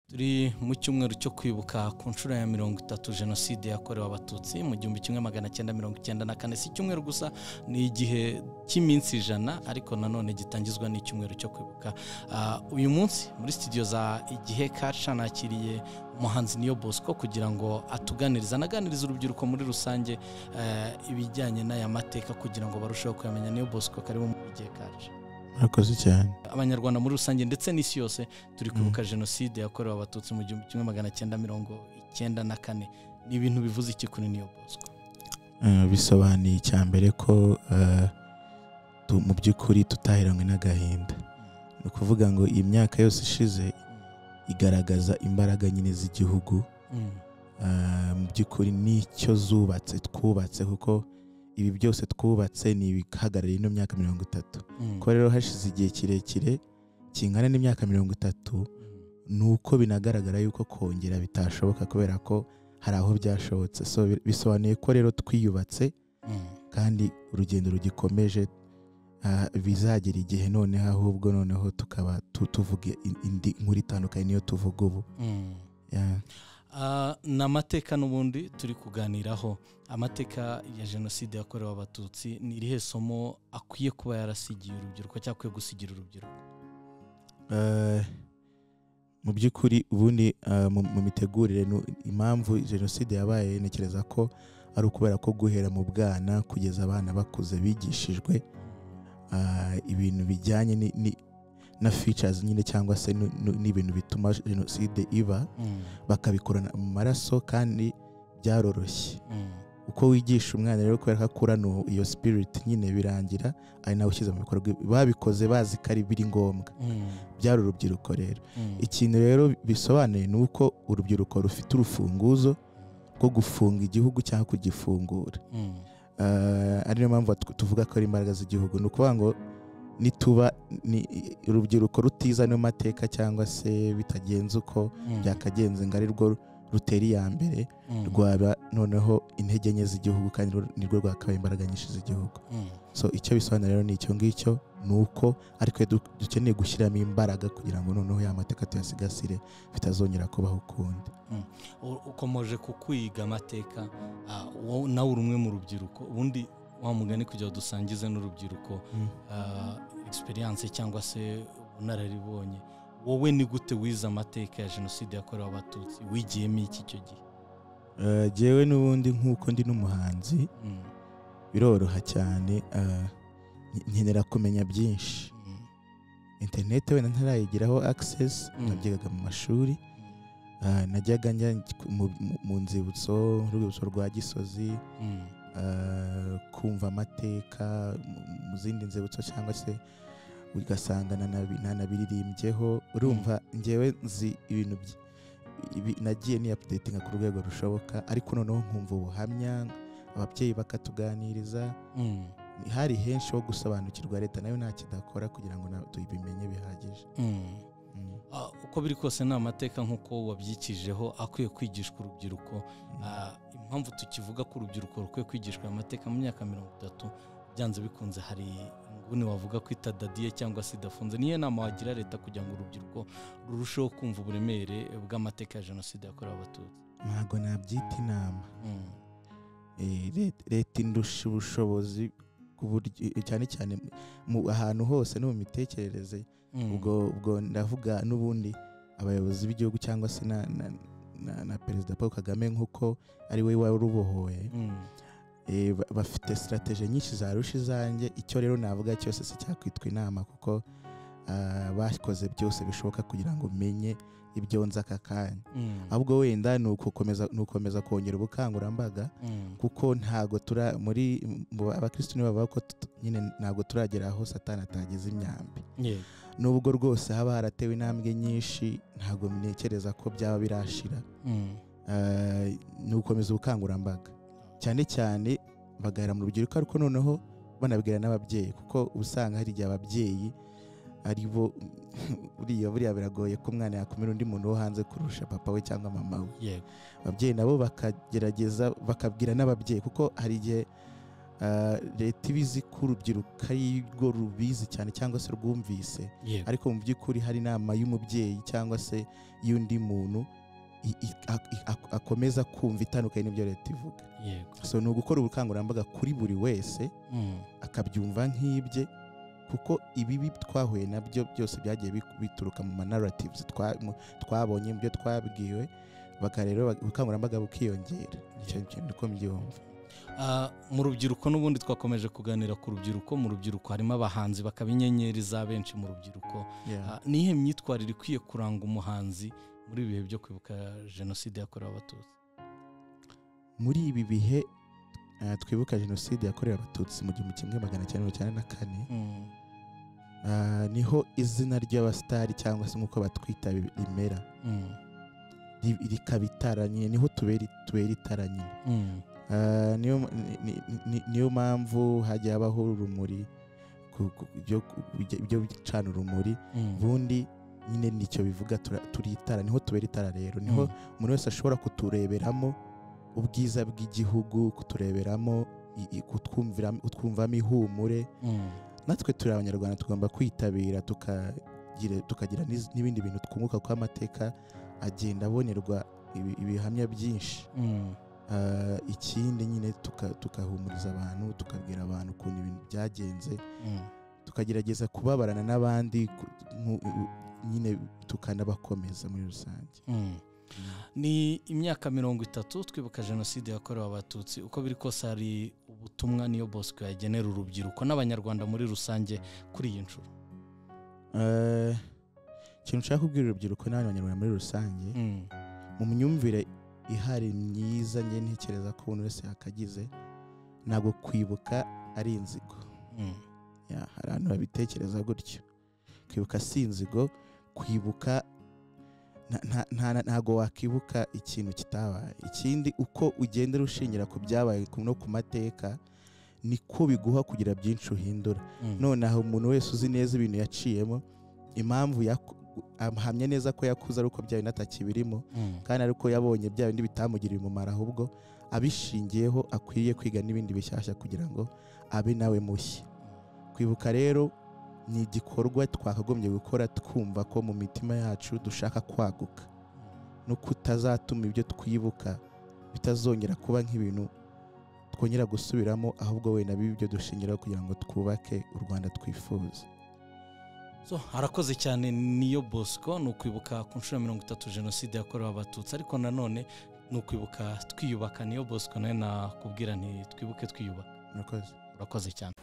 turi mu cyumweru cyo kwibuka ku nshuro ya mirongo itatu jenoside yakorewe abatutsi mu gihumbi kimwe magana cyenda mirongo icyenda na kane si icyumweru gusa ni igihe cy'iminsi ijana ariko nanone gitangizwa n'icyumweru cyo kwibuka uyu munsi muri sitidiyo za igihe kaca nakiriye umuhanzi niyo bosco kugira ngo atuganirize anaganirize urubyiruko muri rusange ibijyanye n'aya mateka kugira ngo barusheho kuyamenya niyo bosco karibu mu igihe kaca murakoze cyane abanyarwanda muri rusange ndetse n'isi yose turi kwibuka jenoside yakorewe abatutsi mu gihumbi kimwe magana cyenda mirongo icyenda na kane ni ibintu bivuze iki kuri niyo bosco bisobanuye icya mbere ko mu by'ukuri tutahiranywe n'agahinda ni ukuvuga ngo iyi myaka yose ishize igaragaza imbaraga nyine z'igihugu mu by'ukuri n'icyo zubatse twubatse kuko ibi byose twubatse ni ibihagarariye ino myaka mirongo itatu ko rero hashize igihe kirekire kingana n'imyaka mirongo itatu ni uko binagaragara yuko kongera bitashoboka kubera ko hari aho byashobotse bisobanuye ko rero twiyubatse kandi urugendo rugikomeje bizagera igihe noneho ahubwo noneho tukaba tuvuga indi nkuru itandukanye niyo tuvuga ubu ni amateka n'ubundi turi kuganiraho amateka ya jenoside yakorewe abatutsi ni irihe somo akwiye kuba yarasigiye urubyiruko cyangwa akwiye gusigira urubyiruko mu by'ukuri ubundi mu mitegurire impamvu jenoside yabaye ntekereza ko ari ukubera ko guhera mu bwana kugeza abana bakuze bigishijwe ibintu bijyanye na features nyine cyangwa se n'ibintu bituma jenoside iba bakabikorana mu maraso kandi byaroroshye uko wigisha umwana rero kubera ko akura iyo spirit nyine birangira ari nawe ushyize mu bikorwa babikoze bazi ko ari biri ngombwa byari urubyiruko rero ikintu rero bisobanuye ni uko urubyiruko rufite urufunguzo rwo gufunga igihugu cyangwa kugifungura ari niyo mpamvu tuvuga ko ari imbaraga z'igihugu ni ukuvuga ngo nituba urubyiruko rutiza no mateka cyangwa se bitagenze uko byakagenze ngo ari rwo rutera iya mbere rwaba noneho intege nke z'igihugu kandi nirwo rwakabaye imbaraga nyinshi z'igihugu so icyo bisobanura rero ni icyo ngicyo ni uko ariko dukeneye gushyiramo imbaraga kugira ngo noneho ya mateka tuyasigasire bitazongera kubaho ukundi ukomeje kukwiga amateka nawe uri umwe mu rubyiruko ubundi wa mugani kugira dusangize n'urubyiruko egisperiyanse cyangwa se ubunararibonye wowe ni gute wize amateka ya jenoside yakorewe abatutsi wigiyemo iki icyo gihe ngewe n'ubundi nk'uko ndi n'umuhanzi biroroha cyane nkenera kumenya byinshi interineti wenda ntarayigiraho agisesi nabyigaga mu mashuri najyaga njya mu nzibutso nk'urwibutso rwa gisozi kumva amateka mu zindi nzibutso cyangwa se ugasanga nanabiririmbyeho urumva ngewe nzi ibintu nagiye niyapudetinga ku rwego rushoboka ariko noneho nkumva ubuhamya ababyeyi bakatuganiriza hari henshi ho gusobanukirwa leta nayo nta kidakora kugira ngo tubimenye bihagije uko biri kose ni amateka nk'uko wabyikijeho akwiye kwigishwa urubyiruko impamvu tukivuga ko urubyiruko rukwiye kwigishwa amateka mu myaka mirongo itatu byanze bikunze hari inguni wavuga ko itadadiye cyangwa se idafunze niyo nama wagira leta kugira ngo urubyiruko rurusheho kumva uburemere bw'amateka ya jenoside yakorewe abatutsi ntabwo nabyita inama leta indusha ubushobozi cyane cyane ahantu hose no mu mitekerereze ubwo ubwo ndavuga n'ubundi abayobozi b'igihugu cyangwa se na perezida paul kagame nk'uko ari we wari ubohoye bafite sitarategi nyinshi zarusha izanjye icyo rero navuga cyose si cyakwitwa inama kuko bakoze byose bishoboka kugira ngo umenye ibyo nzi aka kanya ahubwo wenda ni ugukomeza kongera ubukangurambaga kuko ntabwo tura muri abakirisitu nibo bavuga ko nyine ntabwo turagera aho satana atageze imyambi nubwo rwose haba haratewe intambwe nyinshi ntabwo ntekereza ko byaba birashira ni ugukomeza ubukangurambaga cyane cyane bagahera mu rubyiruko ariko noneho banabwira n'ababyeyi kuko usanga hari igihe ababyeyi ari bo buriya buriya biragoye ko umwana yakumira undi muntu wo hanze kurusha papa we cyangwa mama we ababyeyi nabo bakagerageza bakabwira n'ababyeyi kuko hari igihe ah, leta iba izi ko urubyiruko ari rwo rubizi cyane cyangwa se rwumvise yego ariko mu by'ukuri hari inama y'umubyeyi cyangwa se y'undi muntu i- i- ak- i- ak- akomeza kumva itandukanye n'ibyo leta ivuga yego so ni ugukora ubukangurambaga kuri buri wese Mm, akabyumva nk'ibye kuko ibibi twahuye nabyo byose byagiye bi- bituruka mu manaratives twa- mu- twabonye mu byo twabwiwe baka rero bak- ubukangurambaga bukiyongera icyo yego. kintu uko mbyumva Ah, mu rubyiruko n'ubundi twakomeje kuganira ku rubyiruko mu rubyiruko harimo abahanzi bakaba inyenyeri za benshi mu rubyiruko Yeah. Ah, ni iyihe myitwarire ikwiye kuranga umuhanzi muri ibi bihe byo kwibuka jenoside yakorewe abatutsi muri ibi bihe eh, twibuka jenoside yakorewe abatutsi mu gihumbi kimwe magana cyenda mirongo icyenda na kane Mm, ah, niho izina ry'abasitari cyangwa se nk'uko batwita bi- rimera mm, Ri- rikaba itara nyine niho tubera tubera itara nyine mm, Ah, niyo ni- ni- ni- niyo mpamvu hagiye habaho urumuri ku- ku- byo- byo- byo gucana urumuri mm, ubundi nyine nicyo bivuga tura- turi itara niho tubera itara rero niho mm, umuntu wese ashobora kutureberamo ubwiza bw'igihugu kutureberamo i- i- kutwumvira- kutwumvamo ihumure mm, natwe turi abanyarwanda tugomba kwitabira tukagira tukagira n'iz- n'ibindi bintu twunguka kuko amateka agenda abonerwa ibi- ibihamya byinshi mm, Ah, ikindi nyine tuka- tukahumuriza abantu tukabwira abantu ukuntu ibintu byagenze mm. tukagerageza kubabarana n'abandi ku- nku- nyine tukanabakomeza muri rusange Mm. ni imyaka mirongo itatu twibuka jenoside yakorewe abatutsi uko biri kose hari ubutumwa niyo bosco yagenera urubyiruko n'abanyarwanda muri rusange kuri iyi nshuro Eh, ikintu nshaka kubwira urubyiruko n'abanyarwanda muri rusange Mm, mu myumvire ihari myiza njye ntekereza ko umuntu wese yakagize ntabwo kwibuka ari inzigo mm, Ya, hari abantu babitekereza gutyo kwibuka si inzigo kwibuka nta- nta- nta- ntabwo wakwibuka ikintu kitabaye ikindi uko ugendera ushingira ku byabaye ku- no ku mateka niko biguha kugira byinshi uhindura mm, nonaha umuntu wese uzi neza ibintu yaciyemo impamvu yaku- ahamya neza ko yakuze ari uko bya bindi atakibirimo mm, kandi ari uko yabonye bya bindi bitamugiriye umumaro ahubwo abishingiyeho akwiriye kwiga n'ibindi bishyashya kugira ngo abe nawe mushya kwibuka rero ni igikorwa twakagombye gukora twumva ko mu mitima yacu dushaka kwaguka no kutazatuma ibyo twibuka bitazongera kuba nk'ibintu twongera gusubiramo ahubwo wenda bibe ibyo dushingiraho kugira ngo twubake u rwanda twifuza so harakoze cyane niyo bosco ni ukwibuka ku nshuro ya mirongo itatu jenoside yakorewe abatutsi ariko nanone ni ukwibuka twiyubaka niyo bosco nayo nakubwira nti twibuke twiyubaka murakoze urakoze cyane